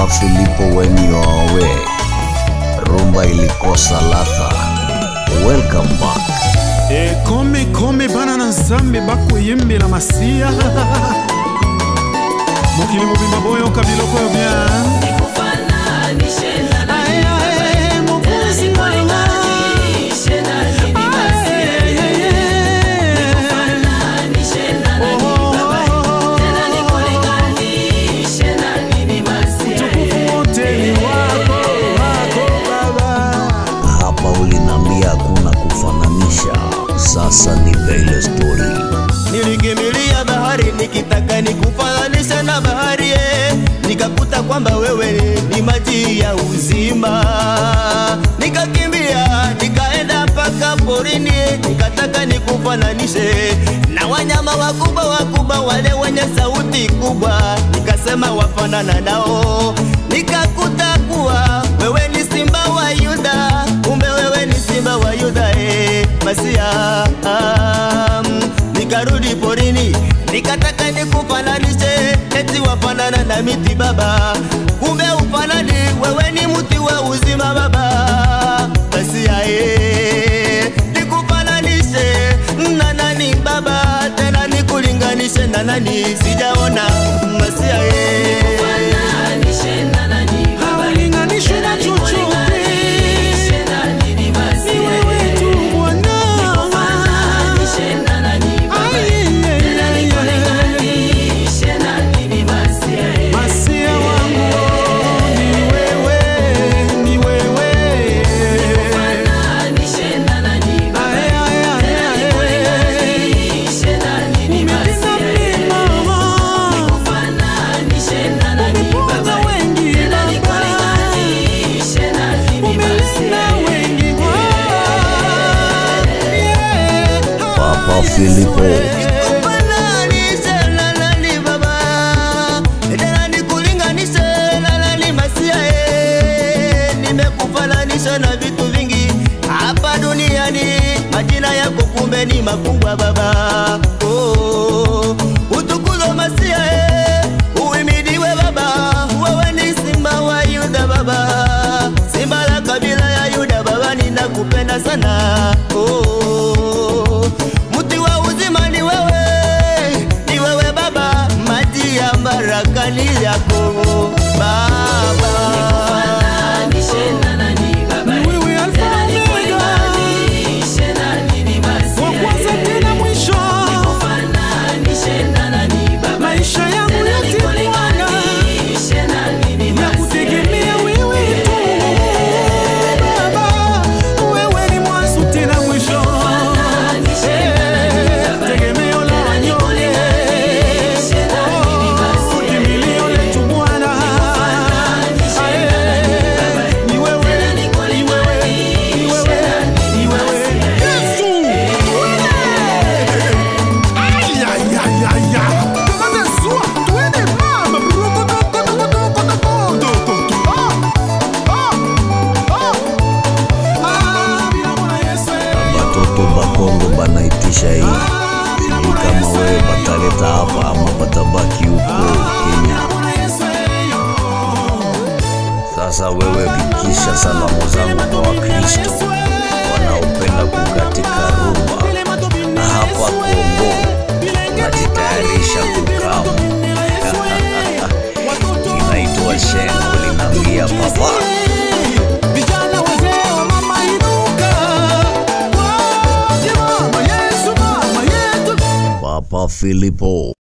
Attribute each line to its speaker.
Speaker 1: Filipo when you are away. Rumba ilikosa ladha. Welcome back.
Speaker 2: e kome kome bana na nzambe bakoyembela masiya mokili mobimba boyoka biloko oyo bien Aye, aye, mokonzi nanga. Aye, aye, aye. Tukufu wote ni wako, wako Baba.
Speaker 1: Hapa ulinambia hakuna kufananisha. Sasa ni ile story.
Speaker 3: Nilikimbilia bahari nikitaka nikufananisha na bahari eh. Nikakuta kwamba wewe ni maji ya uzima. Nikakimbia nikaenda mpaka porini eh. Nikataka nikufananishe na wanyama wakubwa wakubwa wale wenye sauti kubwa, nikasema wafanana nao. Nikakuta kuwa wewe ni simba wa Yuda, kumbe wewe ni simba wa Yuda eh. Masia um, nikarudi porini nikataka nikufananishe eti wafanana na miti baba kumbe ufanani wewe ni mti wa uzima baba basi aye nikufananishe na nani baba tena nikulinganishe na nani sijaona basi aye
Speaker 2: Haulinganishwi na chochote. Ni wewe tu Bwana. Masia wangu ni wewe, ni wewe. Aye, aye, aye, aye. Umetenda mema. Umeponya wengi Baba. Umelinda wengi Bwana. Yeah.
Speaker 1: Papa Filipo.
Speaker 3: Nikufananishe na nani baba? Tena nikulinganishe na nani masia eh? Nimekufananisha na vitu vingi hapa duniani, majina yako kumbe ni makubwa baba. Oh, utukuzwe masia eh, uhimidiwe baba, wewe ni simba wa Yuda baba, simba la kabila ya Yuda baba, ninakupenda sana oh, mti wa uzima ni wewe, ni wewe baba, maji ya baraka ni yako baba.
Speaker 2: Wewe Alfa na Omega. Wa kwanza tena mwisho. Maisha yangu yote Bwana, nakutegemea wewe tu Baba. Wewe ni mwanzo tena mwisho. Eh, tegemeo la wanyonge. Oh, kimbilio letu Bwana. Eh, ni wewe, ni wewe, ni wewe, ni wewe. Yesu!
Speaker 1: Batoto bakongo banaitisha hii. Sijui kama wewe bataleta hapa ama batabaki huko Kenya. Sasa wewe fikisha salamu zangu kwa Wakristo wanaopenda kukatika rumba na hapa Kongo najitayarisha kukamu. Inaitwa shengo linaambia papa
Speaker 2: Vijana wazee wa mama inuka, waje mama Yesu mama yetu
Speaker 1: Papa Filipo